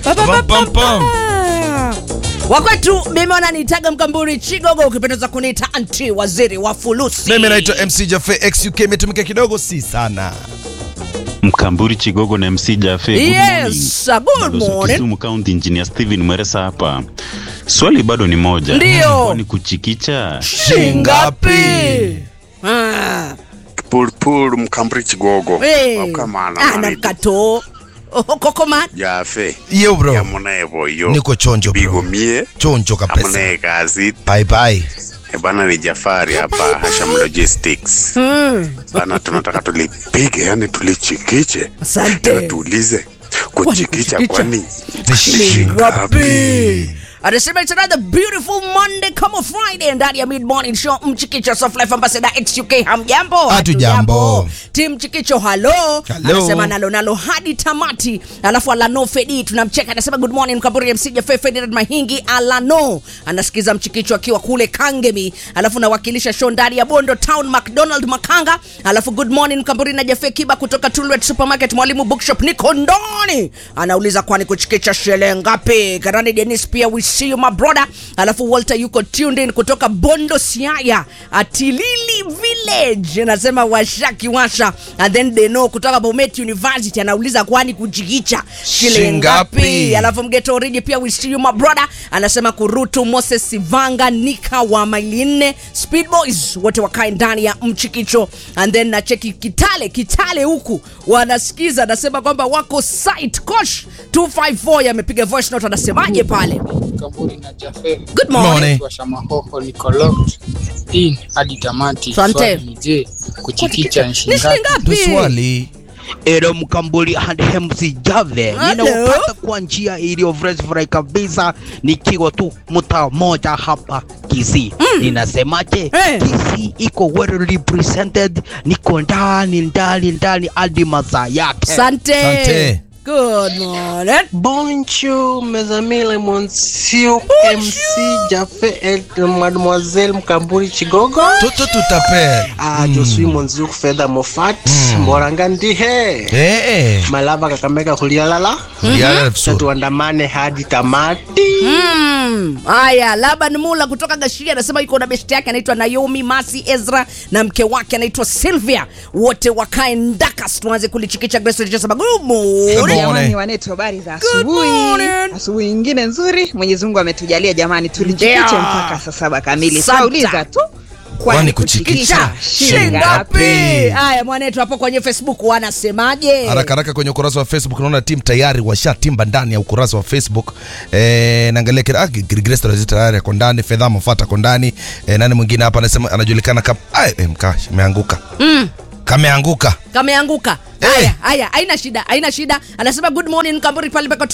Pa, pa, pa, Pam, pam, pam. pa. wakwetu mimi wananiitaga mkamburi chigogo ukipendeza kuniita anti waziri wa fulusi mimi naitwa mc jafe xuk imetumika kidogo si sana Mkamburi Chigogo na MC Jafe. Good Yes, morning. good Balozi morning. Kisumu County Engineer Steven Mweresa hapa. Swali bado ni moja. Ndio. Kwani kuchikicha? shingapi Ah, pulpul mkamburi kigogo eh. okamana Ah, na manitu kato kokoman jafe yo bro yamunevo yo niko chonjo bro bigomie chonjo kabisa amune kazi bye bye bana ni jafari hapa hasham logistics bana tunataka tulipige yani tulichikiche Asante. Tena tuulize kuchikicha kuchikicha? kwani Ni shingapi anasema it's another beautiful monday kama friday ndani ya mid morning show mchikicho soft life ambassador xuk hamjambo Hatujambo. tim mchikicho halo Hello. anasema nalo nalo hadi tamati alafu alano fedi tunamcheka anasema good morning mkaburi msija fe ferdinand mahingi alano anasikiza mchikicho akiwa kule kangemi alafu nawakilisha show ndani ya bondo town mcdonald makanga alafu good morning mkamburi na jafe kiba kutoka tulwet supermarket mwalimu bookshop niko ndani anauliza kwani kuchikicha shele ngapi karani denis pia we see you my brother alafu walter yuko tuned in kutoka bondo siaya atilili village anasema washakiwasha and then they know kutoka bomet university anauliza kwani kuchikicha shele Shingapi? ngapi alafu mgeto oriji pia we see you my brother anasema kurutu moses sivanga nika wa maili nne speed boys wote wakae ndani ya mchikicho and then nacheki kitale kitale huku wanasikiza anasema kwamba wako site kosh 254 yamepiga voice note anasemaje pale Kaburi na Jafe good morning, Morning. wa Shamahoho niko locked in hadi tamati. Asante. Swali ni je, kuchikicha ni ni shingapi? shingapi ndo swali Ero Mkambuli and MC Jave Hello. ninaupata kwa njia iliyo fresh fry kabisa, nikiwa tu mtaa moja hapa Kisii. Ninasemaje? Eh. Kisii iko well represented, niko ndani ndani ndani hadi masaa yake. sante Asante. good morning Bonjour mes amis les monsieur MC Jafé et mademoiselle Mkamburi Chigogo. toto tutapel Ah, je suis Monzuk Fedha Mofat, Moranga Ndihe. eh Malava Kakamega Hulialala. yala vizuri Tuandamane hadi tamati. Mm, haya laban mula kutoka gashia anasema yuko na besti yake anaitwa naomi masi ezra na mke wake anaitwa sylvia wote wakae ndakas tuanze kulichikicha grace Richardson. Good morning. Good Jamani morning. wanetu, habari za Good asubuhi. morning. Asubuhi nyingine nzuri, Mwenyezi Mungu ametujalia jamani, tulichikiche Ndio. mpaka saa saba kamili. Santa. Twauliza tu Kwani kuchikicha shingapi haya mwanetu hapo kwenye facebook wanasemaje haraka haraka kwenye ukurasa wa facebook naona timu tayari washatimba ndani ya ukurasa wa facebook eh, naangalia kila ah, Grace Tarazi tayari ako ndani fedha mafata ako ndani eh, nani mwingine hapa anasema anajulikana kama Ai, eh, mkash ameanguka mm. kameanguka kameanguka Eh. haya haya haina shida haina shida anasema good morning kamburi pale peko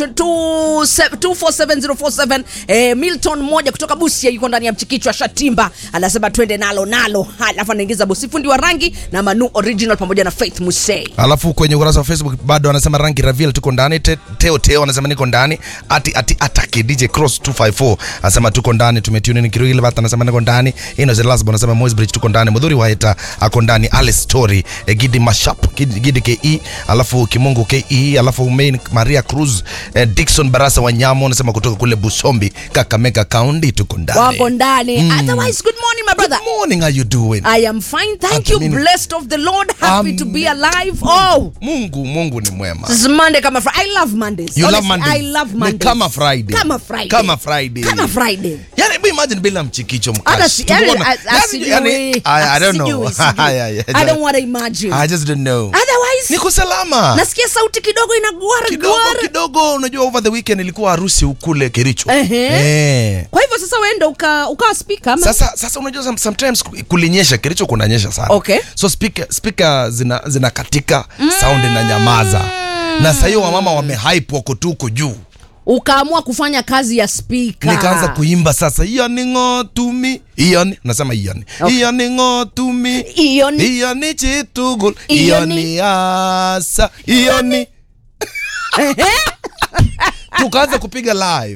247047 eh, milton moja kutoka busia yuko ndani ya mchikichwa shatimba anasema twende nalo nalo alafu anaingiza bosi fundi wa rangi na manu original pamoja na faith musei alafu kwenye ukurasa wa facebook bado anasema rangi ravil tuko ndani Te, teo teo anasema niko ndani ati ati ataki dj cross 254 anasema tuko ndani tumetune ni kirili bata anasema niko ndani innocent lasbo anasema moisbridge tuko ndani mudhuri waeta ako ndani alice story eh, gidi mashap gidi, gidi ke alafu kimungu ke alafu main maria cruz eh, dixon barasa wanyamo anasema kutoka kule busombi kakamega county tuko ndani wako ndani otherwise good morning my brother Good morning how you doing i am fine thank Hata you mimi- blessed of the lord happy to be alive oh mungu mungu ni mwema This is Monday kama Friday. I love Mondays. You love Honestly, Mondays. I love Ni Mondays. kama Friday. Kama Friday. Kama Friday. Kama Friday. yani hebu imagine bila mchikicho Hata mkash si- yani, Tumeona- a- a- yani- sijui. yani, I, I don't know Sijui, sijui. Yeah, yeah, I don't want to imagine. I just don't know Otherwise, niko salama nasikia sauti kidogo inagwara kidogo gwara. kidogo unajua over the weekend ilikuwa harusi ukule kericho Ehe. eh. Kwa hivyo sasa uende uka ukawa speaker ama? sasa sasa unajua some- sometimes ku- kulinyesha kericho kunanyesha sana Okay. so speaker, speaker zina, zina katika sound na nyamaza na sahiyo wamama wamehype wako tu huko juu ukaamua kufanya kazi ya speaker. nikaanza kuimba sasa iyo ni ng'otumi iyo ni nasema iyo ni Okay. iyo ni ng'otumi Iyo ni- iyo ni chitugul Iyo iyo ni- ni asa iyo ni tukaanza kupiga live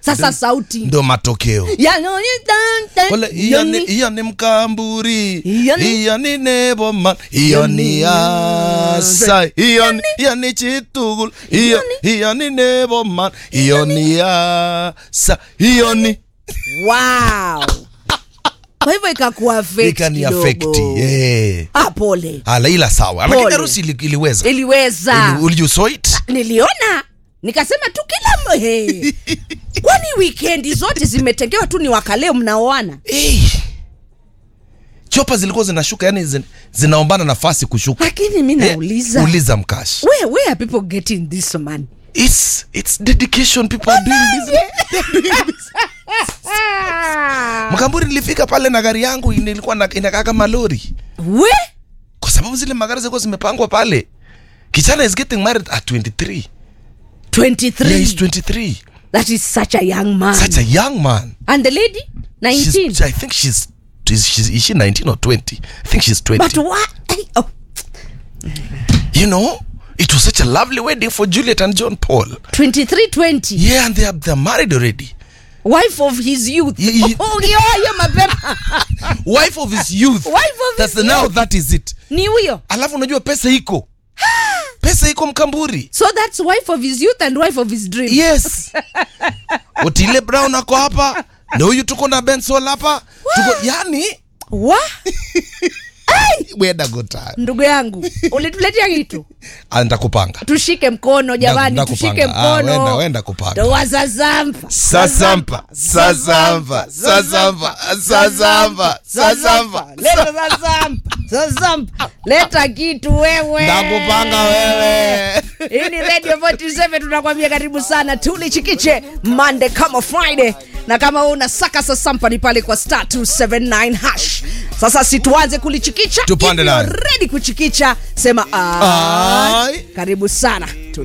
sasa sauti ndo matokeo Yanoni dan dan, Kole, iyo ni, yoni. iyo ni mkamburi Iyo ni- iyo ni neboman iyo ni asa iyo ni- iyo ni chitugul iyo iyo ni neboman iyo ni asa iyo ni wow kwa hivyo ikakuwa affect ikani kidogo. affect eh ah pole ala ila sawa lakini Pole. harusi ili- iliweza iliweza Ili- you saw it niliona nikasema tu kila mhe kwani wikendi zote zimetengewa tu ni wakaleo mnaoana Eh. chopa zilikuwa zinashuka yani zin, zinaombana nafasi kushuka lakini mi Eh, nauliza uliza mkash where, where are people getting this man it's, it's dedication people are doing business. mkamburi nilifika pale na gari yangu nilikuwa na- inakaa kama lori we kwa sababu zile magari zilikuwa zimepangwa pale kichana is getting married at 23 23 yeah, he's 23 that is such a young man such a young man and the lady 19 she's, i think she's is, she's, is she 19 or 20 i think she's 20 but what oh, you know it was such a lovely wedding for juliet and john paul 23 20 yeah and they are, they're married already wife of his youth Ye- ye- oh, yeah, yeah, mapema wife of his youth Wife of That's his the, now youth. that is it ni huyo alafu unajua pesa iko pesa iko mkamburi so that's wife of his youth and wife of his dream yes otile brown ako hapa na huyu tuko na bensol hapa tuko yani wa weda gota ndugu yangu ulituletea kitu nitakupanga tushike mkono jamani Nda- tushike ndakupanga. Ah, mkono wenda- wenda kupanga. Ndoa za zampa sasampa sasampa sasampa sasampa sasampa leta za zampa za zampa leta kitu wewe ndakupanga wewe hii ni radio 47 tunakwambia karibu sana tulichikiche mande kama friday na kama wewe unasaka sasampa ni pale kwa star 279 hash sasa situanze kulichikicha Tupande If you're nayo. ready kuchikicha sema ai. Ai. karibu sana